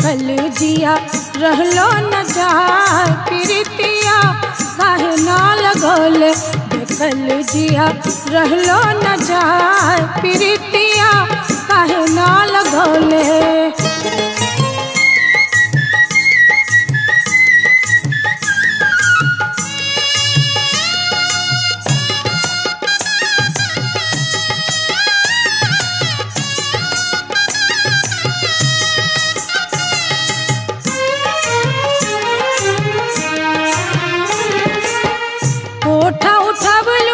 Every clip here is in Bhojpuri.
कल जिया रहलो न जाए प्रीतिया काहे ना लगौले कल जिया रहलो न जाए प्रीतिया काहे ना लगौले कोठा उठबलू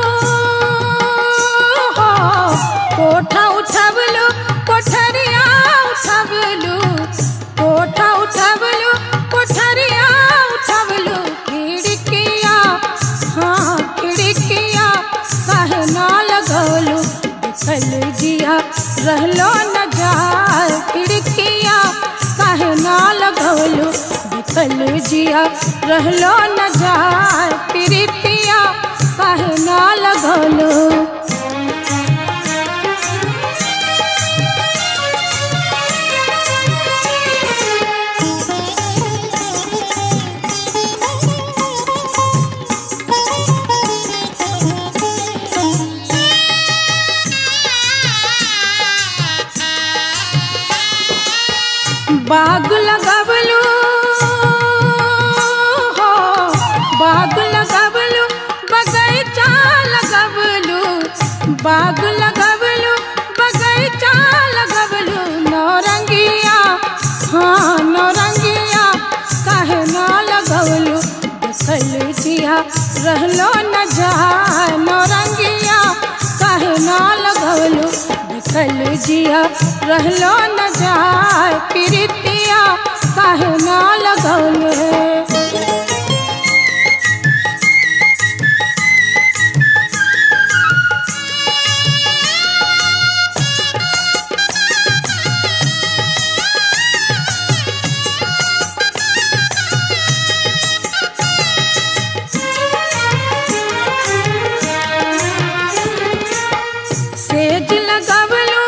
हो कोठा उठबलू कोठरिया उठबलू कोठा उठबलू कोठरिया उठबलू खिड़किया हाँ खिड़किया काहे ना लगौलू बिखल जिया रहलो न जाए खिड़किया काहे ना लगौलू बिखल जिया रहलो न जाए प्रीतिया काहे ना लगौलू बाग लगबलू हो बाग लगबलू बगैचा लगबलू बाग लगबलू बगैचा लगबलू नौरंगिया हाँ नौरंगिया काहे ना लगबलू देखल जिया रहलो न जाए नौरंगिया काहे ना लगबलू देखल जिया रहलो न जाए प्रीतिया काहे ना लगौले सेज लगबलू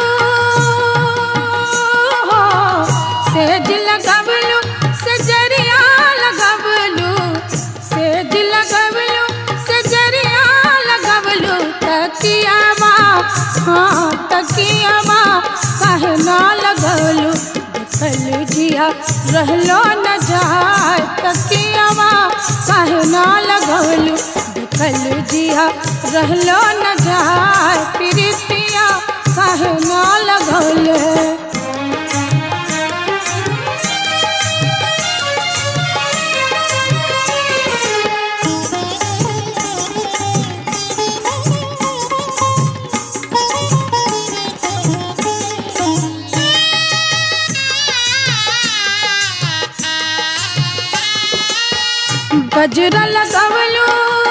हो सेज लगबलू सजरिया लगबलू सेज लगबलू सजरिया लगबलू तकियावा हाँ तकियावा काहे ना लगबलू देखल जिया रहलो न जाए तकियावा काहे ना लगबलू देखल जिया रहलो न जाए प्रीतिया काहे ना लगौले गजरा लगवलू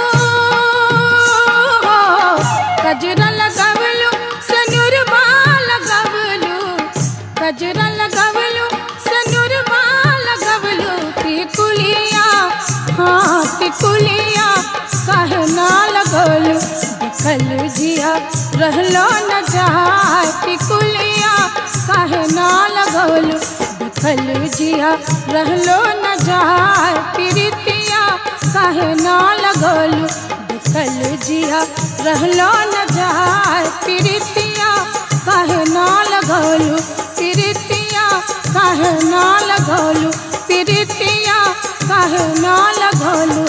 हो गजरा लगवलू सनुरबा लगवलू गजरा लगवलू सनुरबा लगवलू टिकुलिया हाँ टिकुलिया काहे ना लगवलू देखल जिया रहलो न जाए टिकुलिया काहे ना लगवलू देखल जिया रहलो न जाए प्रीतिया काहे ना लगौलू देखल जिया रहलो न जाए प्रीतिया काहे ना लगौलू प्रीतिया काहे ना लगौलू प्रीतिया काहे ना लगौलू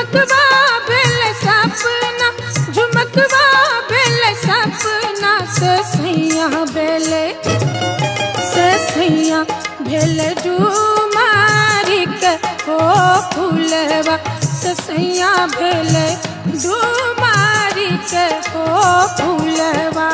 झुमकवा भेल सपना झुमकवा भेल सपना से सैया भेले से सैया भेल डुमारी के हो फूलवा से सैया भेल डुमारी के हो फूलवा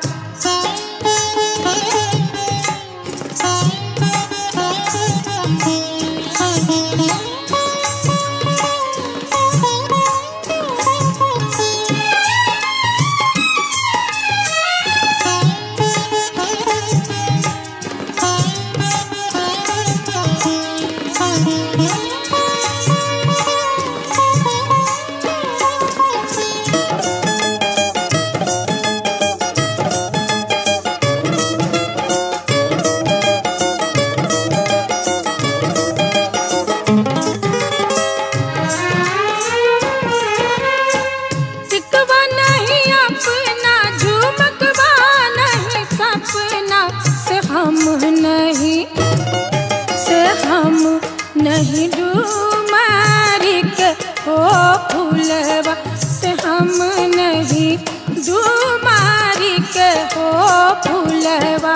टिकवा नहीं अपना झुमकवा नहीं सपना से हम नहीं से हम नहीं डूमारी के हो फूलवा से हम नहीं डूमारी के हो फूलवा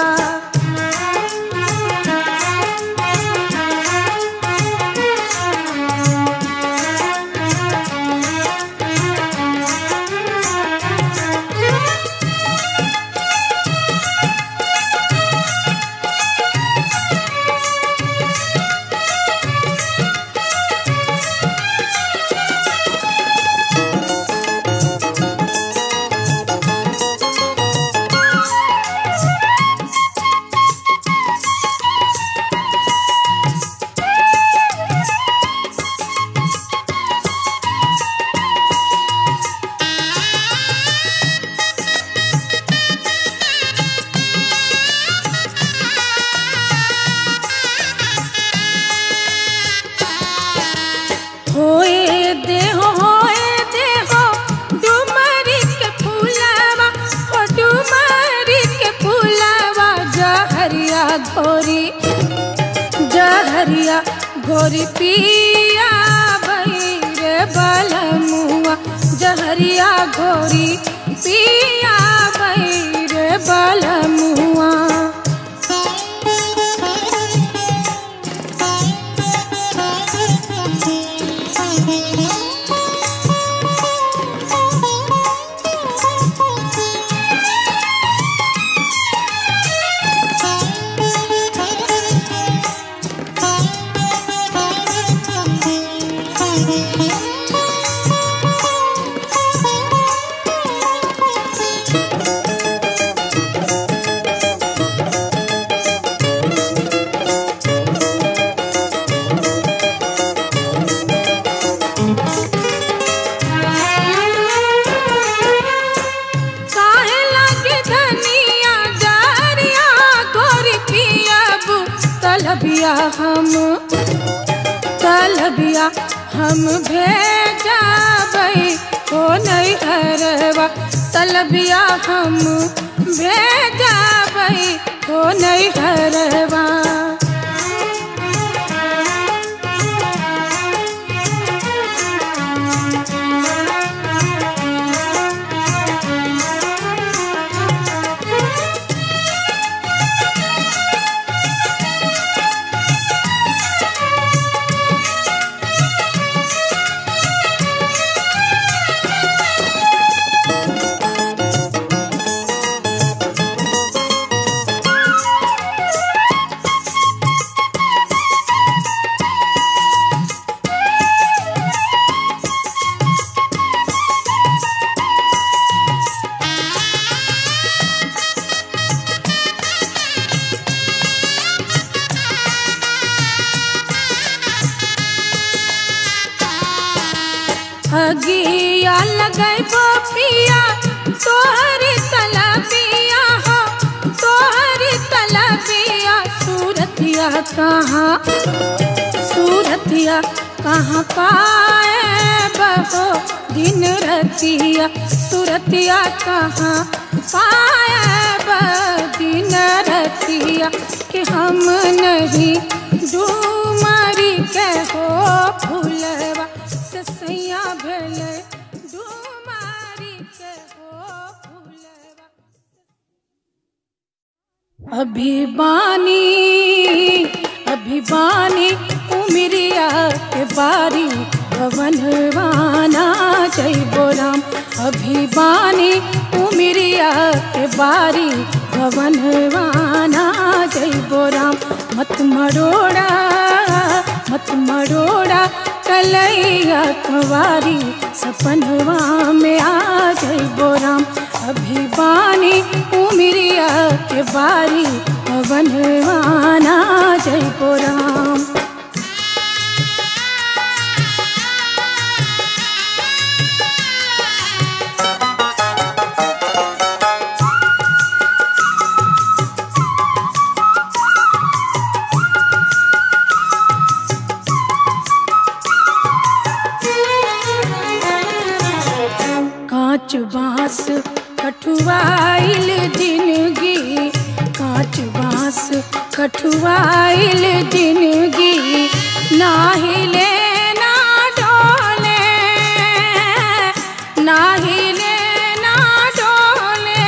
होए देहो होए देहो डुमरी के फूलवा हो डुमरी के फूलवा जहरिया घोरी जहरिया घोरी पिया रे बलमुआ जहरिया घोरी पिया रे बलमुआ काहे लागे धनिया जारिया गोरी पियाबू तलबिया हम तलबिया हम भेजाबै हो नहीं हरवा तलबिया हम भेजाबै हो नहीं हरवा हगिया लगैबो पिया तोहरी तलबिया हो तोहरी तलबिया सूरतिया कहाँ सूरतिया कहाँ पाए बहो दिन रतिया सूरतिया कहाँ पाए ब दिन रतिया कि हम नहीं डूमरी के हो फूलवा से सैया अभिबानी अभिबानी उमरिया के बारी भवनवाना जैबो राम अभिबानी उमरिया के बारी भवनवाना जैबो राम मत मरोड़ा मत मरोड़ा कलैया कुंवारी सपनवा में आ जैबो राम अभिबानी उमरिया के बारी पवनवाना जैबो राम कांच बांस कठुआइल जिंदगी कांच बांस कठुआइल जिंदगी ना हिले ना डोले ना हिले ना डोले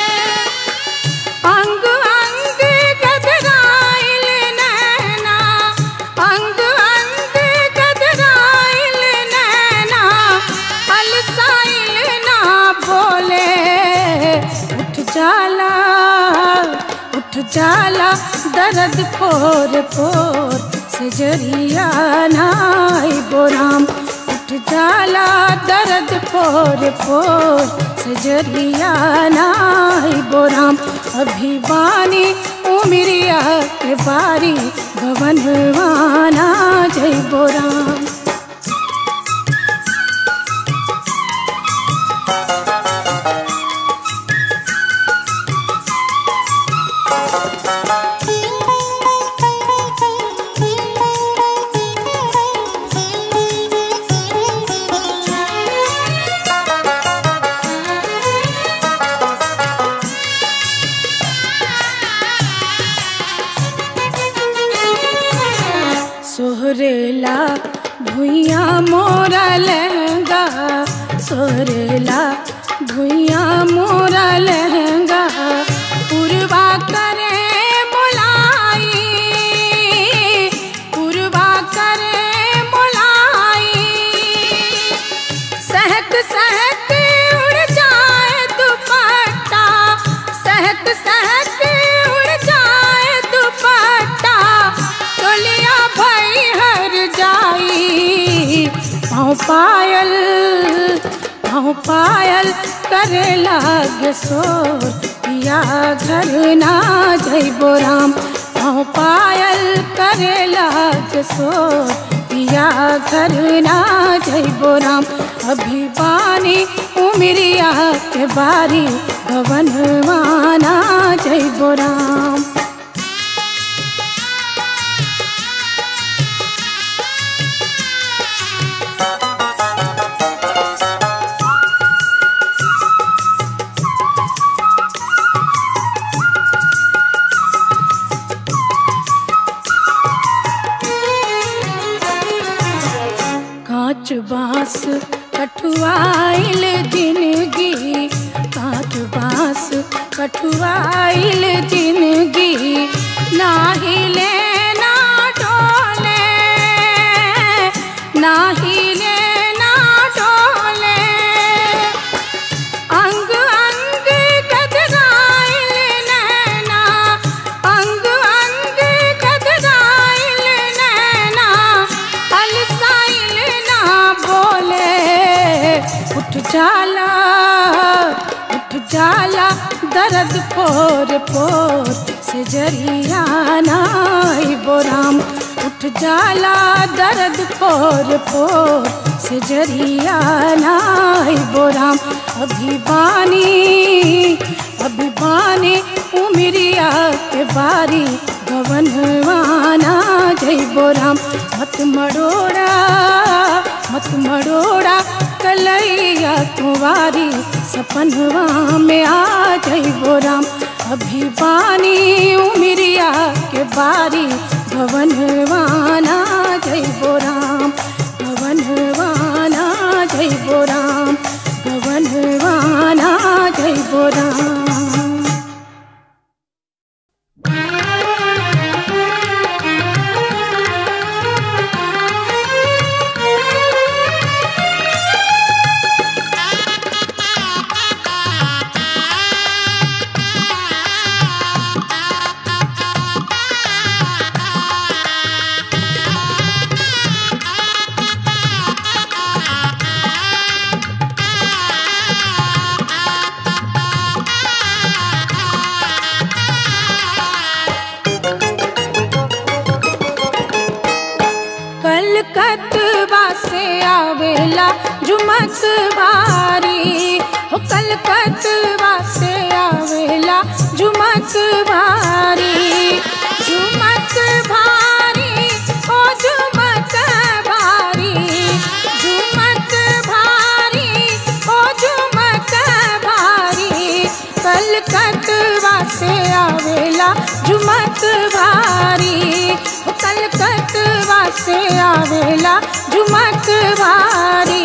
अंग अंग गदराइल नैना अंग अंग गदराइल नैना अलसाइल ना बोले उठ जाला उठ जाला दर्द पोर पोर से जरिया नाई बोराम उठ जाला दर्द पोर पोर से जरिया नाई बोराम अभिवानी उमरिया के बारी भवनवाना जय बोराम सोहरेला भुइया मोरा लहंगा सोहरेला भुइया मोरा लहंगा पुरवा करे मोलाई पुरवा करे मोलाई सहक सहक उड़ जाए दुपट्टा सहक सहक उड़ जाए दुपट्टा तोलिया भई हर जाई पाँव पायल पाँव पायल करे लाग सोर पिया घर ना जइबो राम पाँव पायल करे लाग सोर पिया घर ना जइबो राम अभिवानी उमरिया के बारी भवनवाना जइबो राम कांच बांस कठुआइल जिंदगी कांच बांस कठुआइल जिंदगी ना हिले ना डोले ना हिले ना डोले अंग अंग गदराइल नैना अंग अंग गदराइल नैना अलसाइल ना बोले उठ जाला उठ जाला दर्द पोर पोर से जरिया नाई बोराम उठ जाला दर्द पोर पोर से जरिया नाई बोराम अभिवानी अभिवानी उमरिया के बारी भवनवाना जय बोराम मत मरोड़ा मत मरोड़ा कलैया कुंवारी सपनवा में आ जय बोराम अभिवानी उमरिया के बारी भवनवाना जय बोराम भवनवाना जय बोराम भवनवाना जय बोराम आवेला झुमक भारी हो कलकतवा से आवेला झुमक भारी झुमक भारी ओ झुमक भारी झुमक भारी ओ झुमक भारी कलकतवा से आवेला झुमक भारी ओ कलकतवा से आवेला झुमक भारी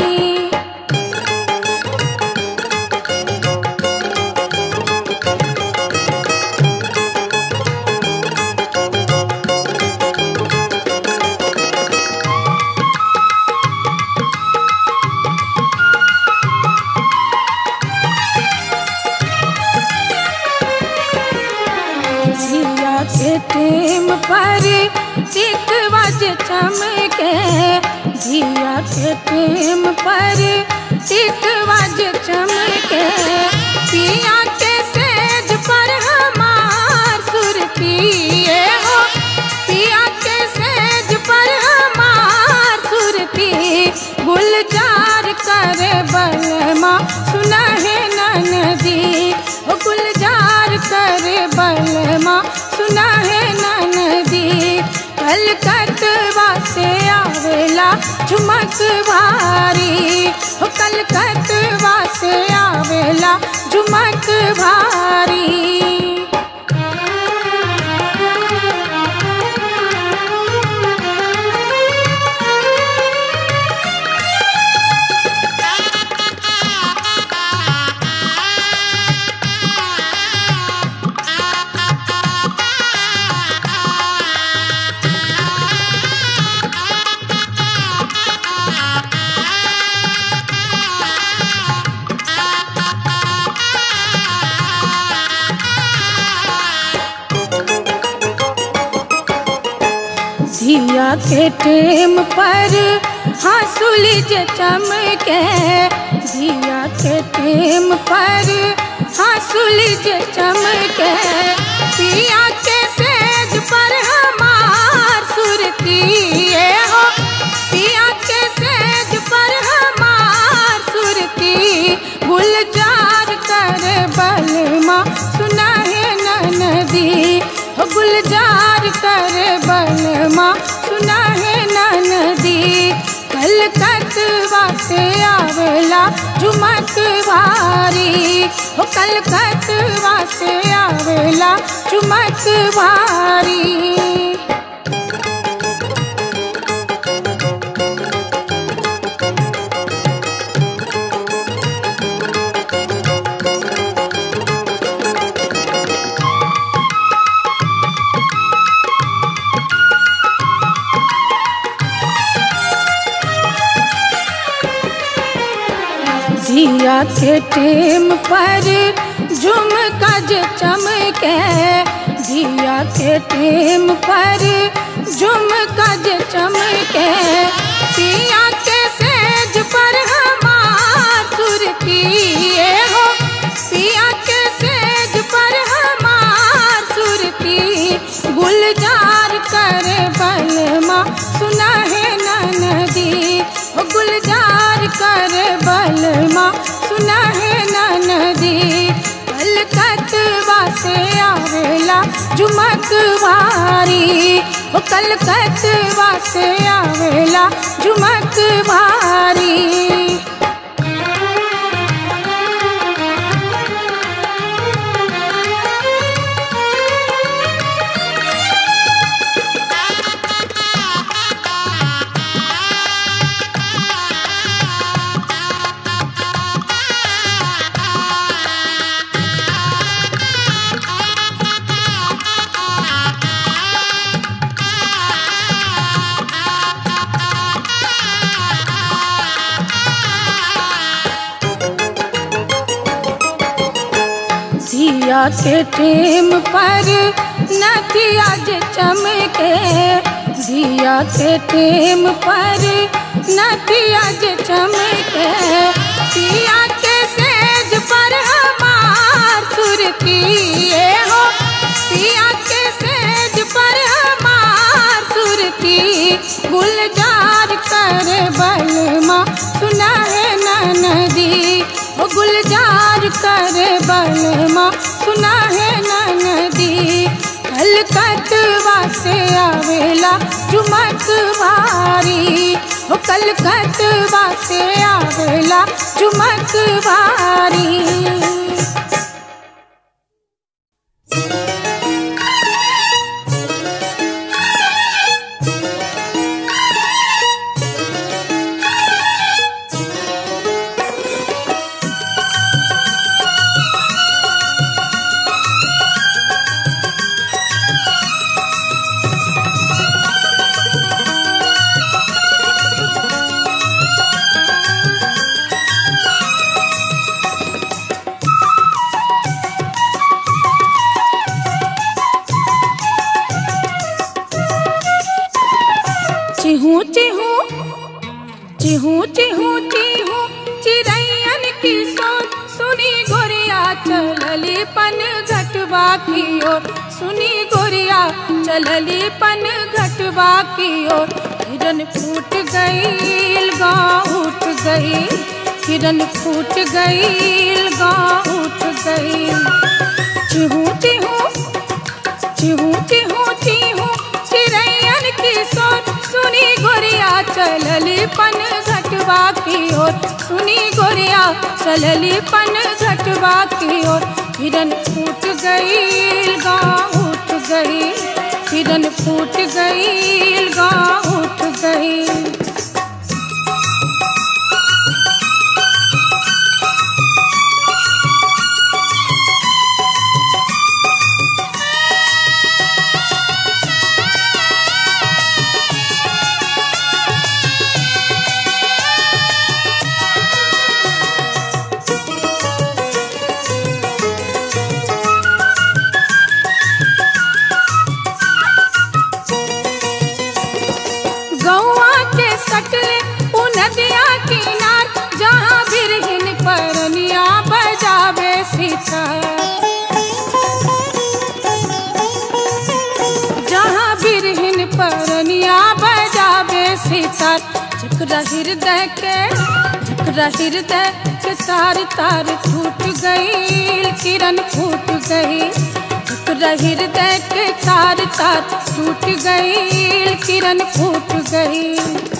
जिया के टेम पर टिक बज चमके जिया के टेम पर टिक बज चमके पिया के सेज पर हमार सुरतिए हो पिया के सेज पर हमार सुरती गुलजार करे बलमा सुना है ननदी ओ गुलजार करे बलमा सुना है ननदी कलकतवा से आवेला झुमक भारी हो कलकतवा से आवेला झुमक भारी जिया के टेम पर हंसुली जे चमके जिया के टेम पर हंसुली जे चमके पिया के सेज पर हमार सुरती हो पिया के सेज पर हमार सुरती गुलजार कर बलमा सुना है ननदी हो गुलजार कर बलमा सुना है ननदी कलकतवा से आवेला झुमक भारी हो कलकतवा से आवेला झुमक भारी जिया के टेम पर झुमका जे चमके जिया के टेम पर झुमका जे चमके पिया के सेज पर हमार सुरती हो पिया के सेज पर हमार सुरती गुलजार करे बलमा सुना है ननदी ओ गुलजार करे बलमा सुना है ननदी कलकतवा से आवेला झुमक भारी ओ कलकतवा से आवेला झुमक भारी जिया के टेम पर नदिया जे चमके जिया के टेम पर नदिया जे चमके पिया के सेज पर हमार सुरती हो पिया के सेज पर हमार सुरती गुलजार कर बर करे बलमा सुना है नदी कलकतवा से आवेला चुमक वारी हो कलकतवा से आवेला चुमक वारी चिहू चिहू चिहू चिहू चिहू चिड़ैयन की सोच सुनी गोरिया चलली पन घटवा की ओर सुनी गोरिया चलली पन घटवा की ओर हिरन फूट गईल गाँव उठ गई हिरन फूट गईल गाँव उठ गई चिहू चिहू चिहू चिहू चिहू चिड़ैयन की सोच सुनी गोरिया चलली पन घटवा की ओर सुनी गोरिया चलली पन घटवा की ओर हिरन फूट गई गाँव उठ गई हिरन फूट गई गाँव उठ गई गौआ के सटले उ नदिया किनार जहाँ बिरहिन परनिया बजावे सितार जहाँ बिरहिन परनिया बजावे सितार जकरा हृदय के जकरा हृदय के तार तार टूट गई किरण फूट गई जकरा हृदय के तार तार टूट गई किरण फूट गई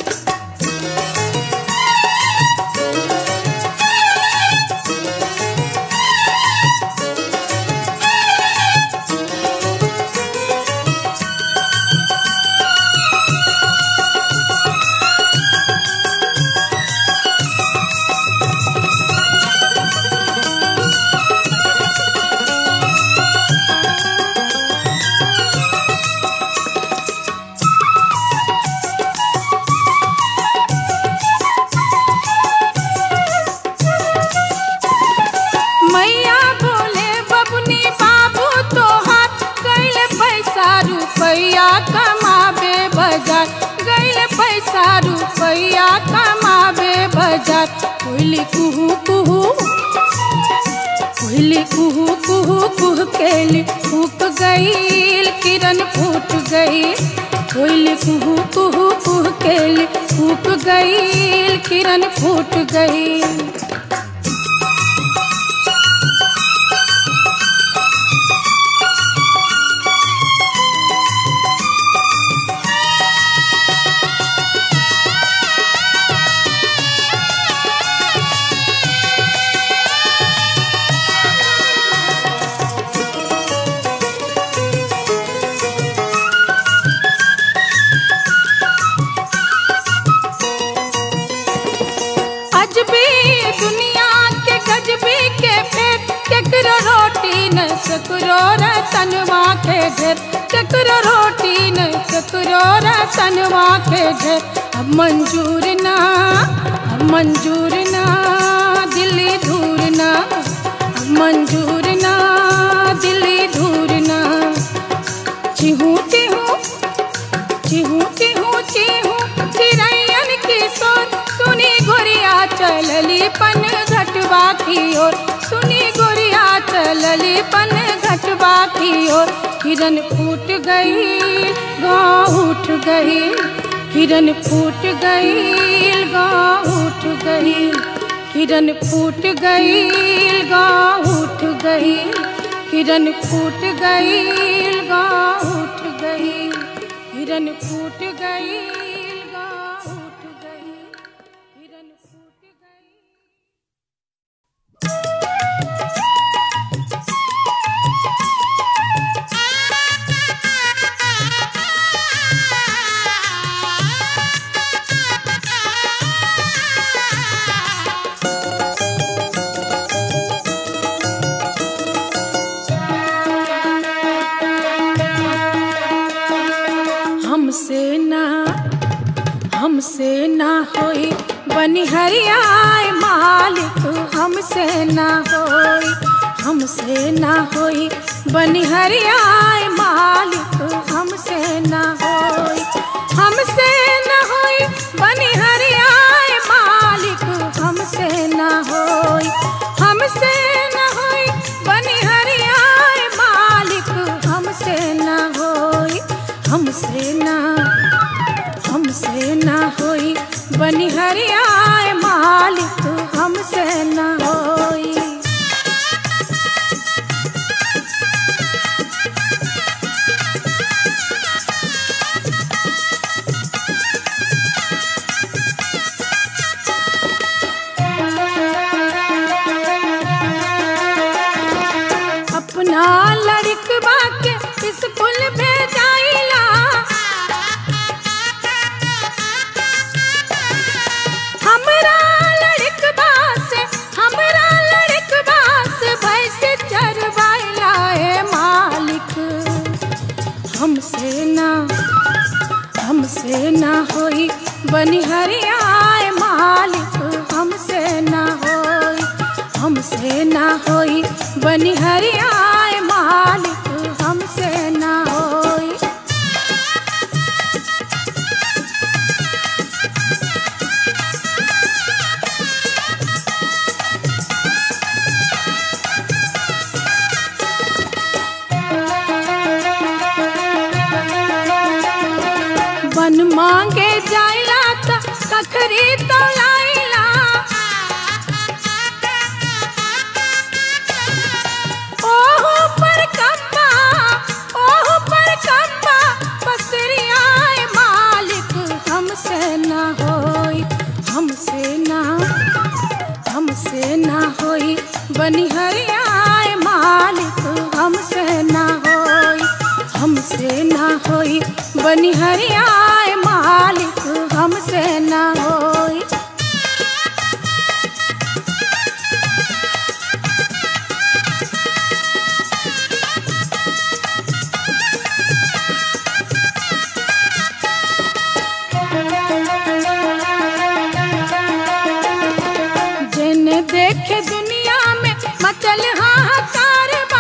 मैया बोले बबुनी बाबू तोहार गैल पैसा रुपैया कमाबे बाजार गैल पैसा रुपैया कमाबे बाजार कोयली कुहू कुहू कोयली कुहू कुहू कुह केली फूक गईल किरण फूट गई कोयली कुहू कुहू कुह केली फूक गईल किरण फूट गई अजबी दुनिया के गजबी के फेर केकरो रोटी न केकरो रतनवा के ढेर केकरो रोटी न केकरो रतनवा के ढेर अब मंजूर ना अब मंजूर ना दिल्ली धूर ना अब मंजूर ना दिल्ली धूर ना चिहू चिहू चिहू चिहू चिहू चिड़ैयन की सोच सुनी गोरिया चलली पन घटवा की ओर सुनी गोरिया चलली पन घटवा की ओर हिरन फूट गई गाँव उठ गई हिरन फूट गई गाँव उठ गई हिरन फूट गई गाँव उठ गई हिरन फूट गई गाँव उठ गई हिरन फूट गई गाँव उठ गई हिरन फूट गई हमसे ना हमसे ना होई बनिहरियाए मालिक हमसे ना होई हमसे ना होई बनिहरियाए मालिक हमसे ना होई हमसे ना होई बनिहरियाए मालिक हमसे ना होई हमसे ना होई बनिहरियाए मालिक हमसे ना होई हमसे ना हमसे ना होई बनिहरियाए मालिक हमसे ना होई अपना लड़कवा के स्कूल भेजाइला हमरा लड़कवा से हमरा लड़कवा से भैंस चरवाइला ए मालिक हमसे ना हमसे ना होई बनिहरियाए मालिक हमसे ना होई हमसे ना होई बनिहरियाए मालिक हमसे ना होई बन मांगे जाइला त कखरी तौलाइला ओहो पर कम्बा ओहो पर कम्बा बसरियाए मालिक हमसे ना होई हमसे ना हमसे ना होई बनिहरियाए मालिक हमसे ना होई हमसे ना होई बनिहरियाए मालिक हमसे ना होई जिन देखे दुनिया में मचल हाहाकार बा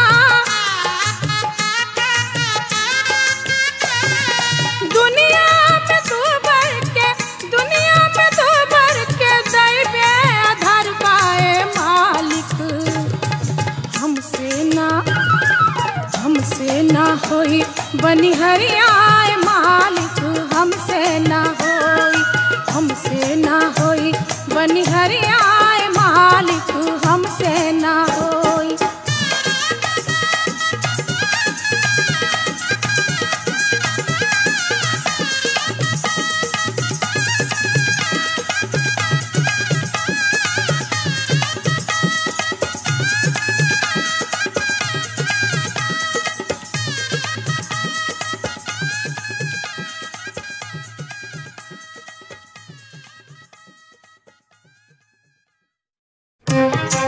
दुनिया में तू भर के दुनिया में तू भर के दैबे आधार पाए मालिक हमसे ना हमसे ना होई बनिहरियाए मालिक हमसे ना होई हमसे ना होई बनिहरियाए मालिक हमसे ना होई Thank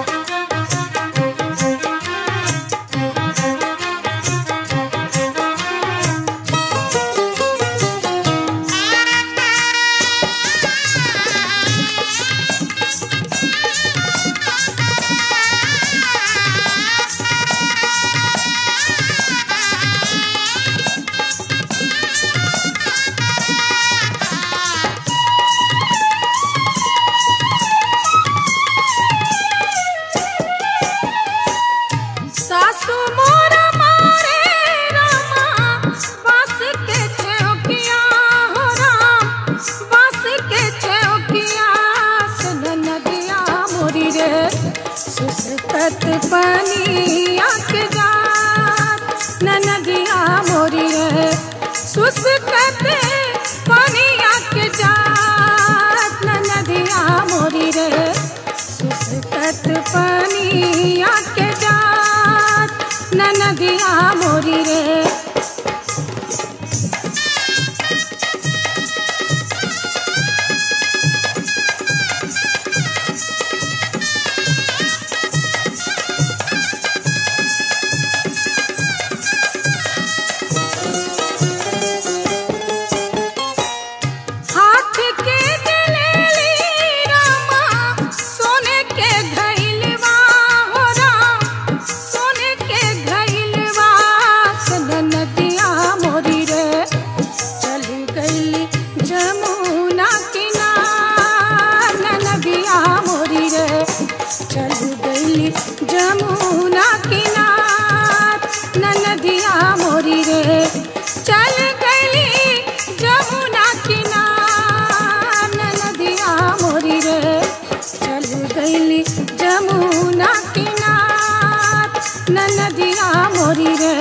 पनिया के जात ननदिया मोरी रे सुसकत पनिया के जात ननदिया मोरी रे सुसकत पनिया के जात ननदिया मोरी रे हाथ के जलेली रामा सोने के घइलवा हो राम सोने के घइलवा सन नदिया मोरी रे चल गई जमुना किनार नदिया मोरी रे चल गई जमुना किनार नदिया मोरी रे चल गई जमुना किनार नदिया मोरी रे चल गई जमुना किनार नदिया मोरी रे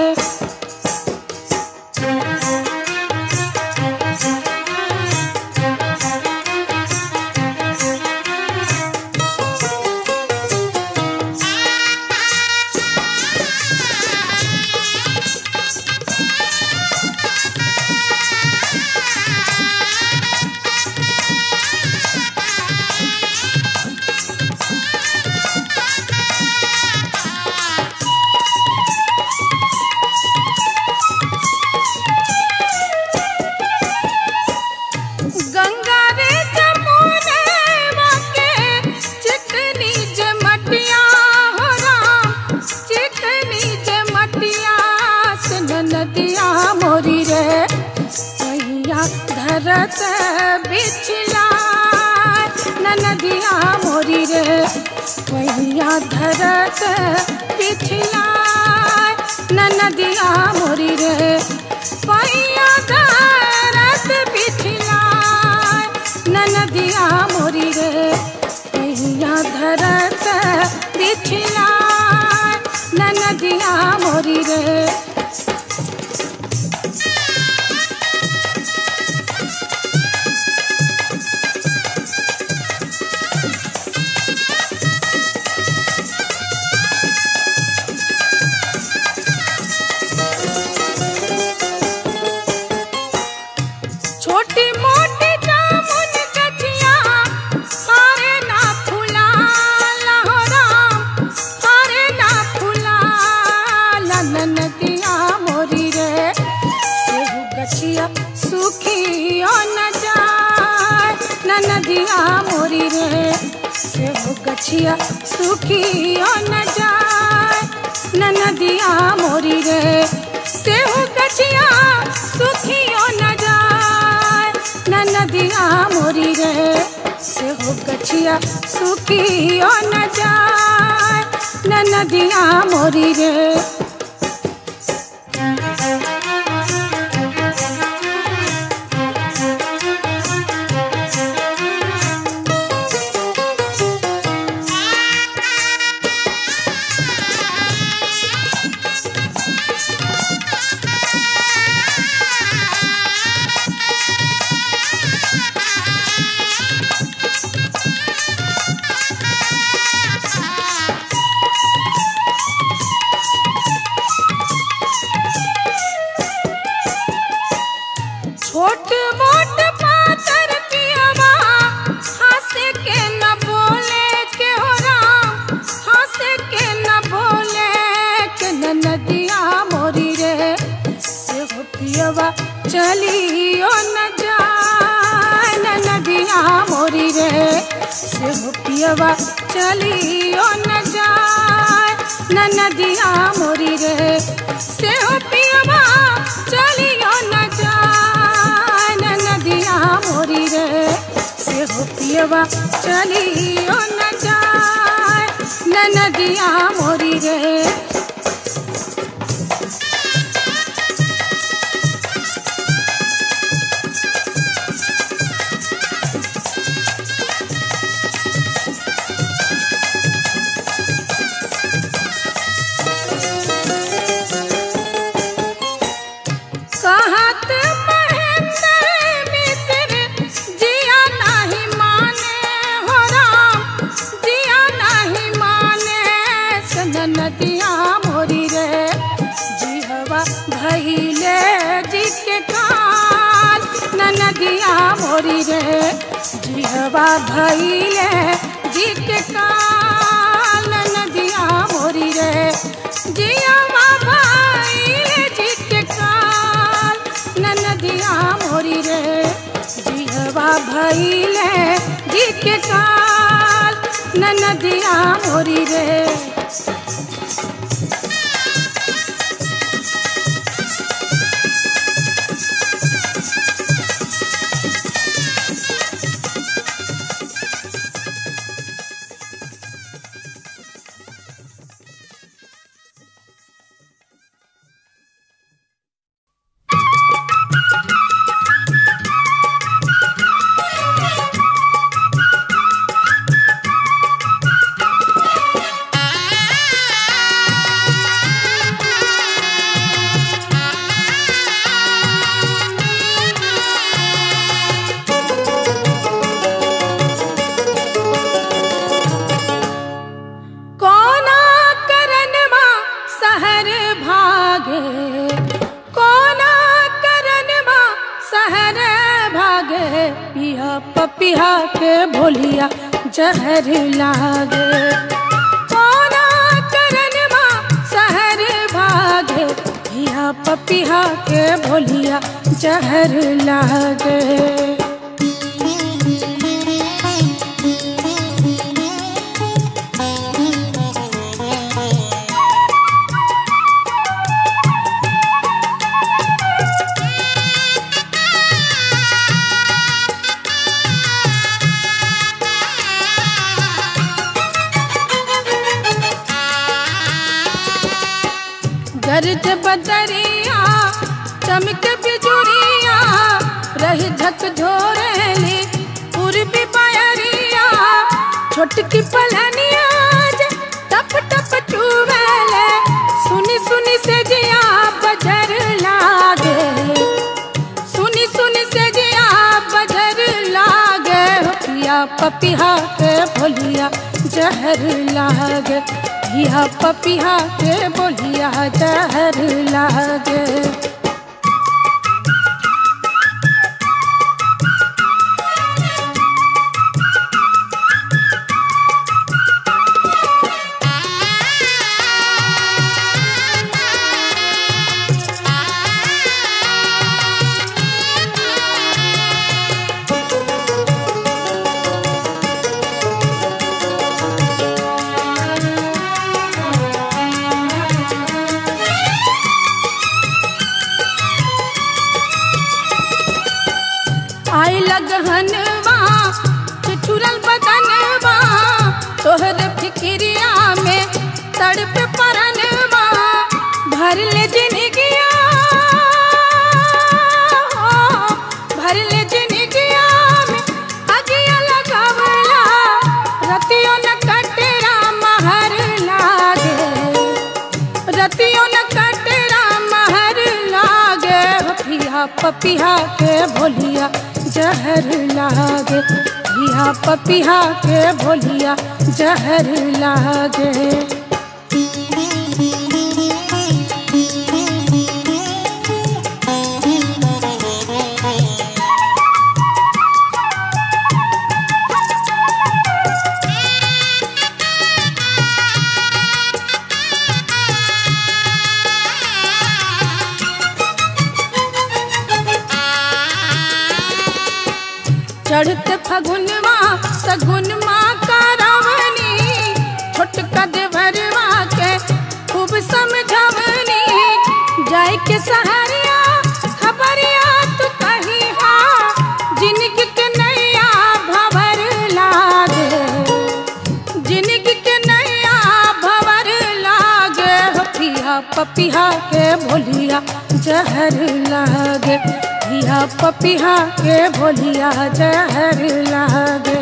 गंगा रे जमुने के चिकनी जमटिया हो राम चिकनी जमटिया सुन नदिया मोरी रे मैया धरत बिछला नदिया मोरी रे मैया धरत बिछला नदिया मोरी रे पैया धरत बिछला नदिया मोरी रे पैया धरत बिछला नदिया मोरी रे छोटी मोटी जामुन कचिया हारे ना फुला हो राम हारे ना फुला नदिया मोरी रे सेहू गछिया सुखी न जाए नदिया मोरी रे सेहू गछिया सुखी न जाए नदिया मोरी रे सेहू गछिया सुखी न जाए नदिया मोरी रे सेहू गछिया सुखी न जाए नदिया मोरी रे छोट मोट पातर पियवा हंसे के न बोले के हो राम हंसे के न बोले के न नदिया मोरी रे से हो पियवा चलियो न जाए न नदिया मोरी रे से हो पियवा चलियो न जाए न नदिया मोरी रे से हो पियवा चलियो न जाए न नदिया मोरी रे से हो पियवा चलियो न जाए न नदिया मोरी रे भैले जी के काल नदिया मोरी रे जियावा भैले जी के काल नदिया मोरी रे जियावा भैले जी के काल नदिया मोरी रे कोना करन मा सहर भागे कोना करन मा सहर भागे पिया पपिया के भोलिया जहर लागे कोना करन मा सहर भागे पिया पपिया के भोलिया जहर लागे गरज बदरिया चमक बिजुरिया रही झक झोरेली पूर्वी पायरिया छोटकी पलनिया जे टप टप चुवेले सुनी सुनी से जिया बजर लागे सुनी सुनी से जिया बजर लागे हो पिया पपिया के भोलिया जहर लागे पिया पपिया के बोलिया जहर लागे आई लगहनवा ठिठुरल बदनवा तोहर फिक्रिया में तड़प परनवा भर ले जिनगिया हो, भर ले जिनगिया में अगिया लगावला रतियों न कटरा महर लागे रतियों न कटरा महर लागे हो पिया पपिया के भोलिया जहर लागे पिया पपिया के भोलिया जहर लागे चढ़त फगुनवा सगुनवा का रावनी छोटका देवरवा के खूब समझवनी जाय के सहारिया खबरिया तू कही हा जिंदगी के नैया भवर लागे जिंदगी के नैया भवर लागे हो पिया पपिया के भोलिया जहर लागे पिया पपिया के भोलिया जहर लागे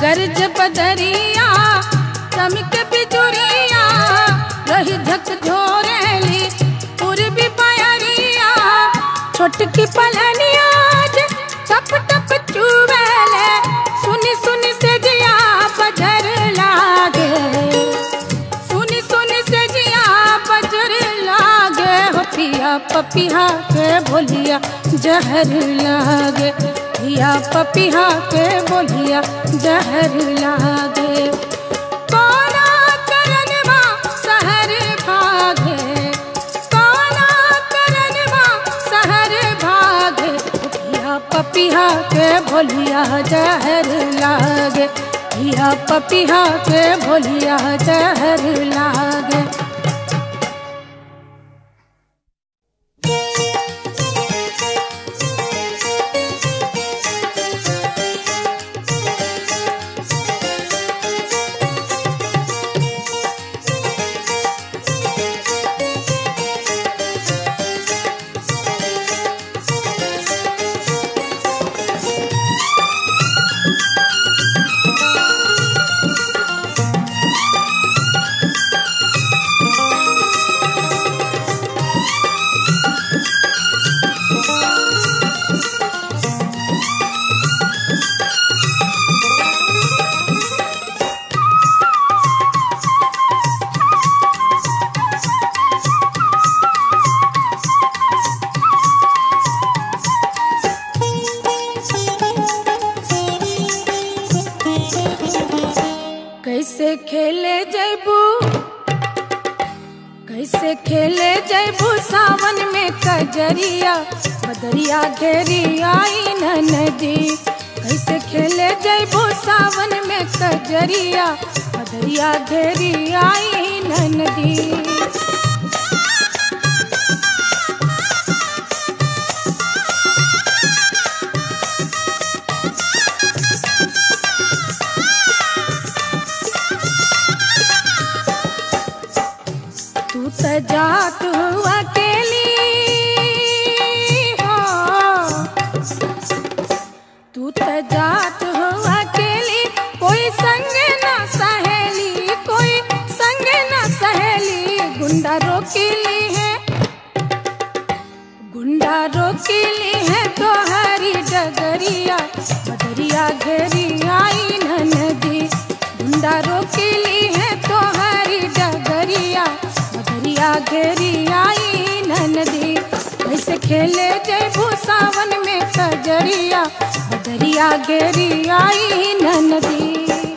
गर्ज बदरिया चमक बिजुरिया रही झक झोरेली पूर्वी बयरिया छोटकी पलनिया जे टप टप चुवेले सुनी सुनी से जिया बजर लागे सुनी सुनी से जिया बजर लागे हो पिया पपिया के बोलिया जहर लागे पिया पपिया के बोलिया जहर लागे कोना करनवा शहर भागे कोना करनवा शहर भागे पिया पपिया के भोलिया जहर लागे पिया पपिया के भोलिया जहर लागे कैसे खेले जैबू कैसे खेले जैबू सावन में कजरिया बदरिया घेरी आई न नदी कैसे खेले जैबू सावन में कजरिया बदरिया घेरी आई न नदी तू त जात हुआ अकेली हो तू त जात हुआ अकेली कोई संग ना सहेली कोई संग ना सहेली गुंडा रोकीली है गुंडा रोकीली है तो हरी डगरिया बदरिया घेरी आई न नदी गुंडा रोकीली है तो हरी डगरिया बदरिया घेरी आई न नदी कैसे खेले जयबू सावन में कजरिया बदरिया घेरी आई न नदी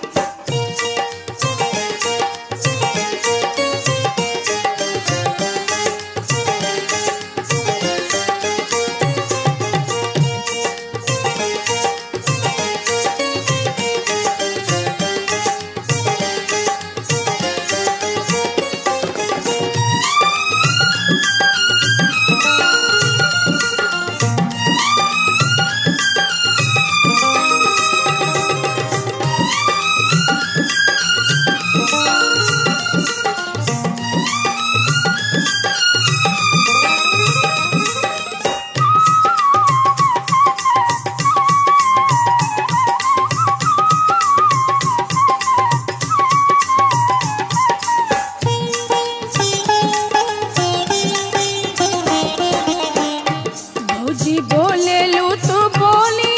भौजी बोले लू तू बोली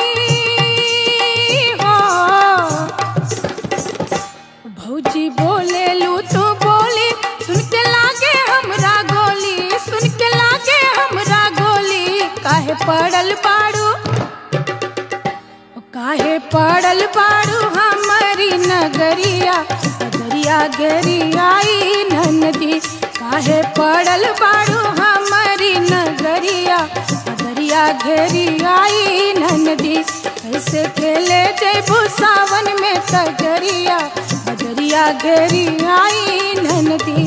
हो भौजी बोले लू तू बोली सुन के लागे हमरा गोली सुन के लागे हमरा गोली काहे पड़ल बाड़ू काहे पड़ल बाड़ू हमारी नगरिया नगरिया गेरी आई नदी काहे पड़ल बाड़ू हमारी नगरिया नगरिया घेरी आई नदी कैसे खेले जयबू सावन में कजरिया नगरिया घेरी आई नदी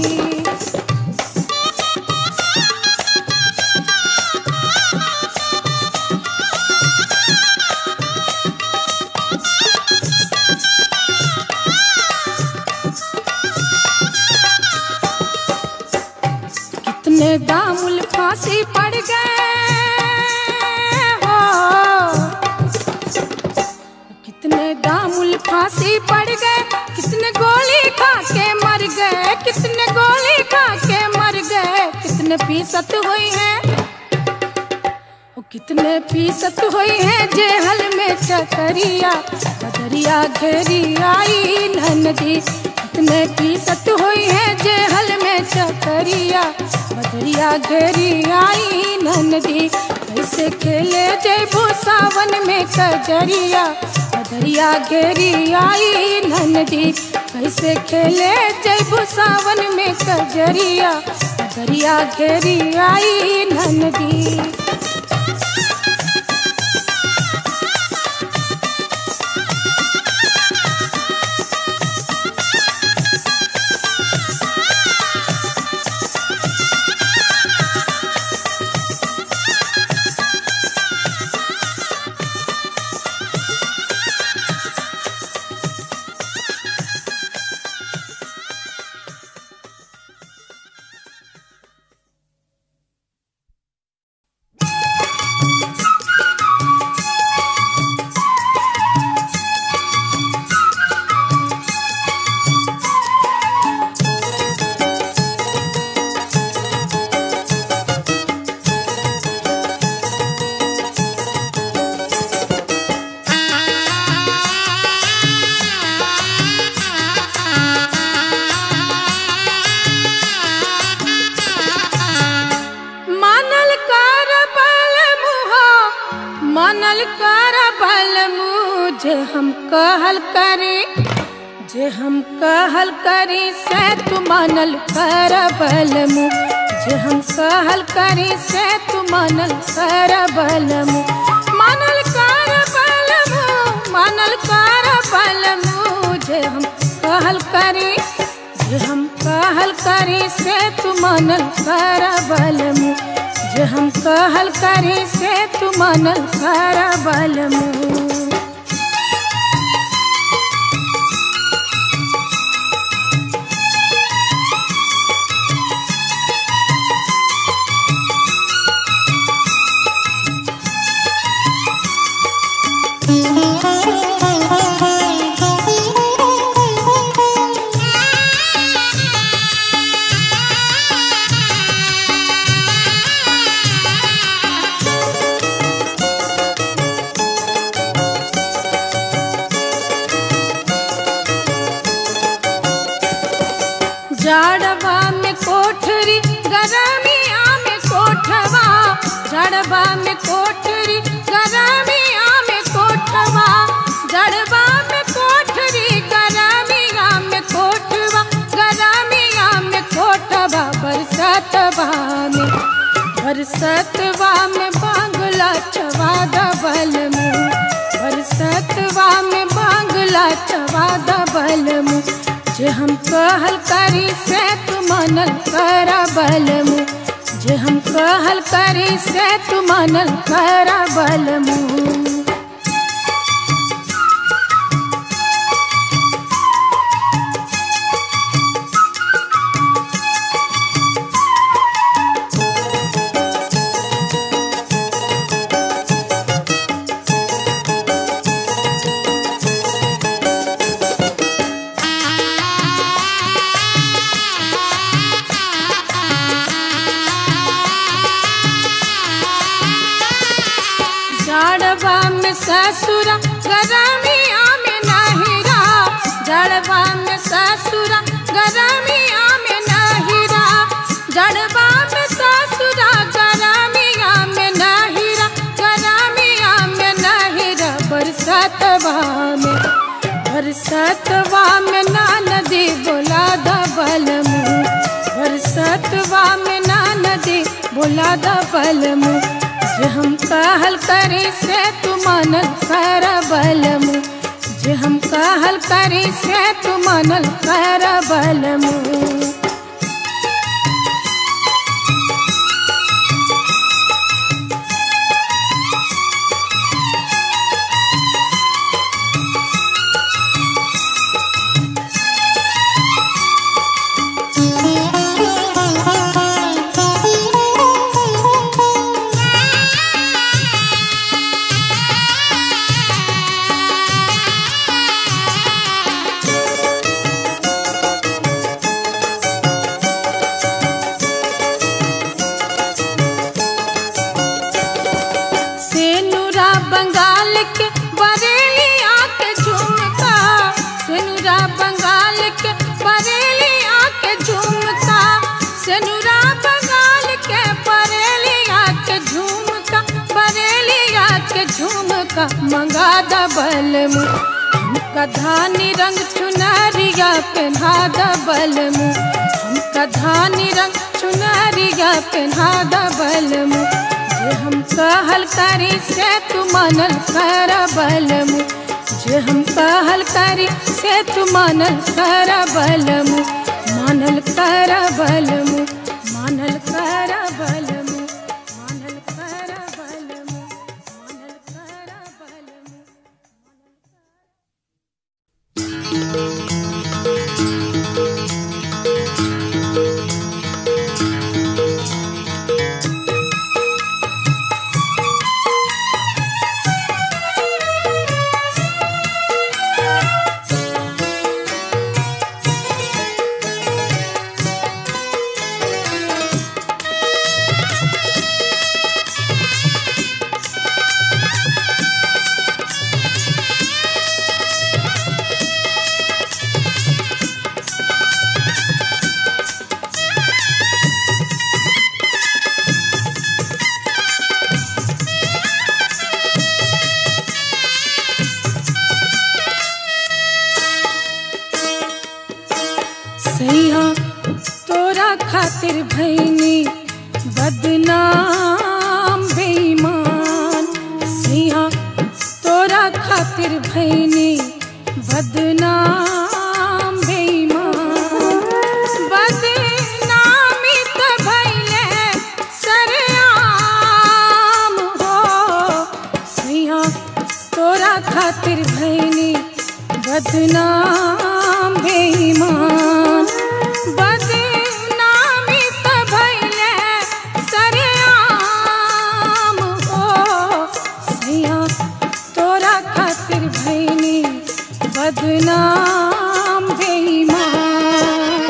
कितने दामुल फांसी पड़ गए हो कितने दाम मूल फांसी पड़ गए कितने गोली खा के मर गए कितने गोली खा के मर गए कितने फीसद हुई हैं ओ कितने फीसद हुई हैं जेहल में चकरिया बदरिया घेरी आई नदी कितने फीसद हुई हैं जेहल में चकरिया बदरिया घेरी आई नदी कैसे खेले जयबू सावन में कजरिया बदरिया घेरी आई नदी कैसे खेले जयबू सावन में कजरिया बदरिया घेरी आई नदी मानल कर बल मुहा मानल कर बल मुझे हम कहल करी जे हम कहल करी से तू मानल कर बल मु जे हम कहल करी से तू मानल कर बल मु मानल कर बल मु मानल कर बल मु जे हम कहल करी जे हम कहल करी से तू मानल कर बल मु जे हम कहल करी से तू मानल कर बल मु जाड़वा में कोठरी गरमिया में कोठवा जाड़वा में कोठरी गरमिया में कोठवा जड़वा में कोठरी गरमिया में कोठवा गरमिया में कोठवा बरसतवा में बरसतवा में बांगला चवा दबल मुँह बरसतवा में बांगला चवा दबल मुँह जे हम कहल करी से तू मनल कर बल मु जे हम कहल करी से तू मनल कर बल मु जड़वा में ससुरा गरमिया में नहिरा जड़वा में ससुरा गरमिया में नहिरा जड़वा में ससुरा गरमिया में नहिरा गरमिया में नहिरा बरसतवा में बरसतवा में ना नदी बोला दबल मुँह बरसतवा में ना नदी बोला दबल मुँह जे हम कहल करी से तू मनल कर बल मु जे हम कहल करी से तू मनल कर बल मु झुमका मंगा दबल मु हमका धानी रंग चुनरिया पहना दबल मु हमका धानी रंग चुनरिया पहना दबल मु जे हम कहल करी से तू मानल कर बल मु जे हम कहल करी से तू मानल कर बल मु मानल कर बल मु मानल कर बल मु मानल कर बल मु मानल कर बल मु सैया तोरा खातिर भैनी बदनाम बेईमान सैया तोरा खातिर भैनी बदनाम बेईमान बदनामी त भैले सरेआम हो सैया तोरा खातिर भैनी बदनाम बेईमान बदनामी त भैले सरेआम हो सैया तोरा खातिर भैनी बदनाम बेईमान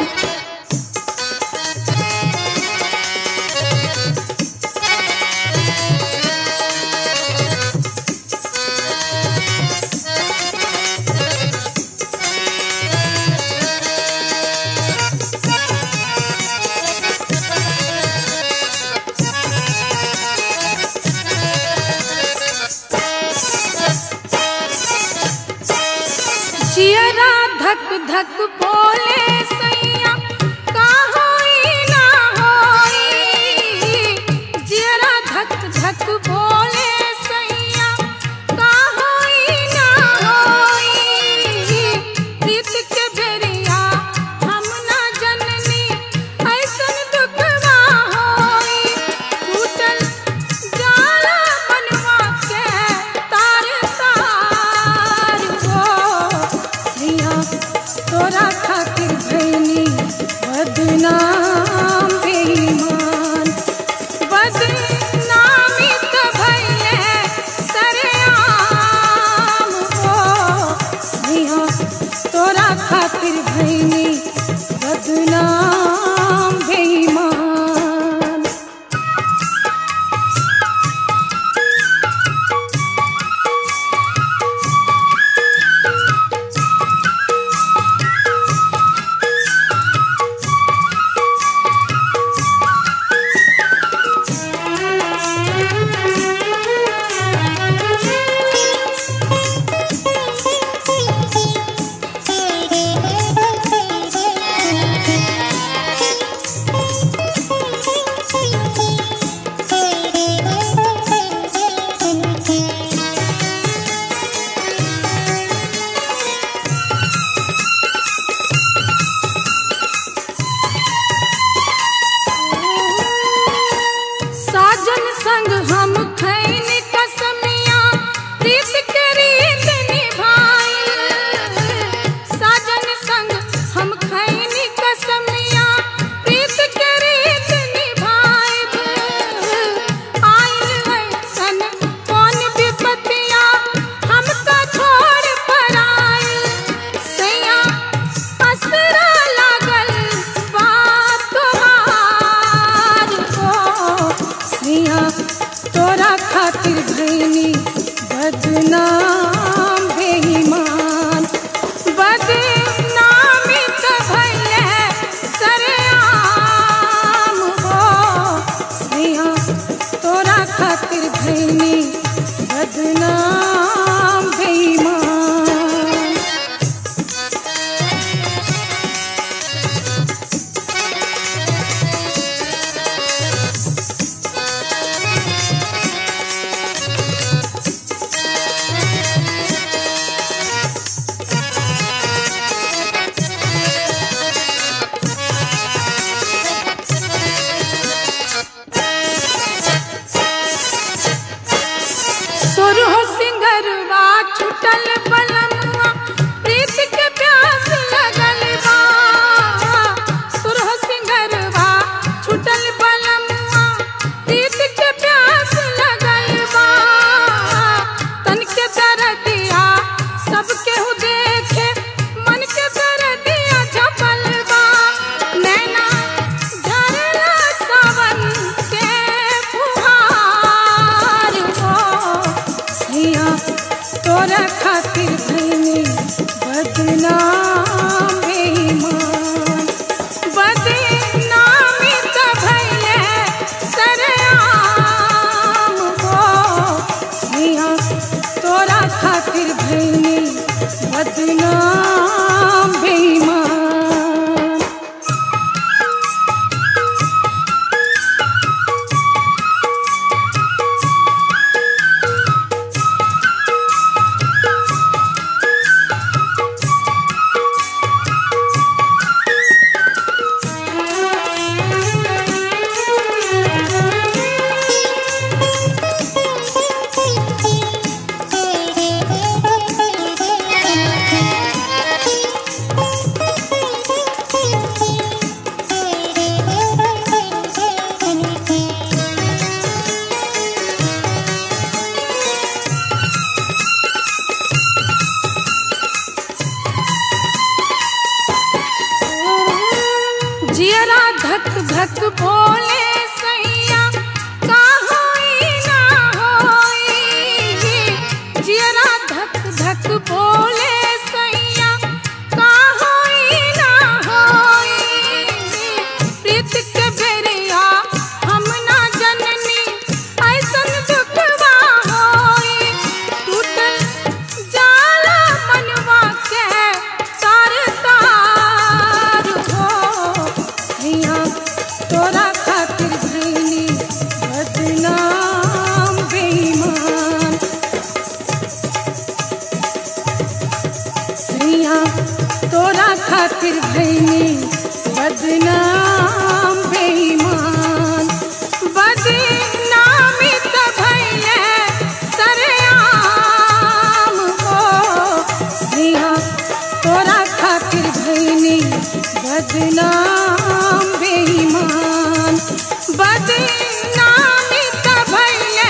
जियरा धक धक बोले सैया का होई ना होई जियरा धक धक बोले सैया का होई ना होई प्रीत के बेरिया हम ना जननी ऐसन दुखवा होई टूटल जाला मनवा के तार तार हो सैया तोरा खातिर भैनी छूटल बलमुआ प्रीत के प्यास लगल बा सुरह सिंगरवा छूटल बलमुआ प्रीत के प्यास लगल बा तन के दरदिया सबके हु देखे मन के दरदिया झपल बा नैना झरला सावन के फुहार हो सिया तोरा खातिर भैनी बदनाम बेईमान बदनामी त भैले सरेआम हो सिया तोरा खातिर भैनी बदनाम बेईमान जियरा धक धक बोले सैया का होई ना होई जियरा धक धक बोले सैया का होई ना होई प्रीत के बेरिया हम ना जननी ऐसन दुखवा होई टूटल जाला मनवा के तार तार हो सैया तोरा खातिर भैनी बदनाम बेईमान सैया तोरा खातिर भैनी बदनाम बेईमान बदनामी त भैले सरेआम हो सैया तोरा खातिर भैनी बदनाम बेईमान बदनामी त भैले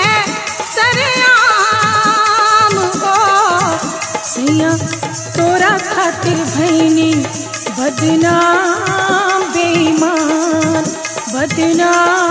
सरेआम हो सैया तोरा खातिर भैनी बदनाम बेईमान बदनाम